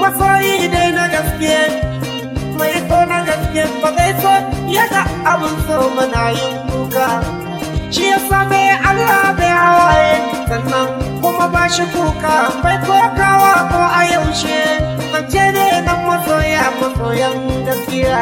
masoyi dai na gaske mai so na gaske ba zai so ya ga abin so mana yin kuka shi ya same Allah bai hawaye sannan kuma ba shi kuka bai kokawa ko a yaushe zance ne na masoya masoyan gaskiya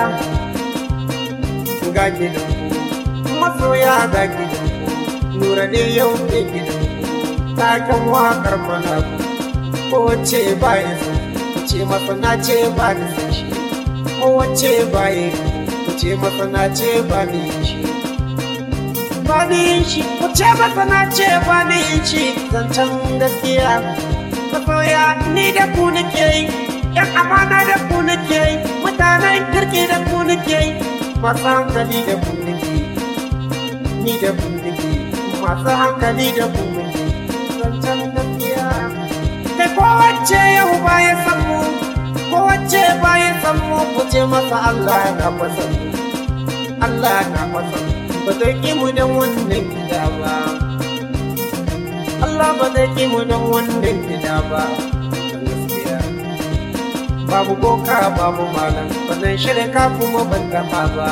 ga gidan ku masoya ga gidan ku nura ne yau ke gidan ku takan wakar mana ku ko wace ba ya san ku ce masa na ce ba ni san shi ko wace ba ya ku ce masa na ce ba ni shi ba ni shi ku ce masa na ce ba ni shi zancen gaskiya masoya ni da ku nake yi yan amana da ku nake yi mutanen kirki da ku nake yi masu hankali da ku nake yi ni da ku nake yi masu hankali da ku nake yi zancen gaskiya kai kowace yau baya san mu kowace baya san mu ku ce masa Allah na fasa mu Allah na fasa mu ba zai ki mu dan wannan gida ba Allah ba zai ki mu dan wannan gida ba gaskiya babu boka babu malam wannan shirka kuma ban taba ba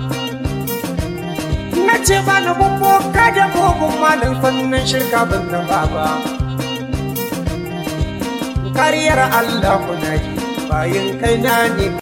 na ce ba na boka da bogun malam sannan shirka ban taba ba kariyar Allah kuna ji bayan kai na ne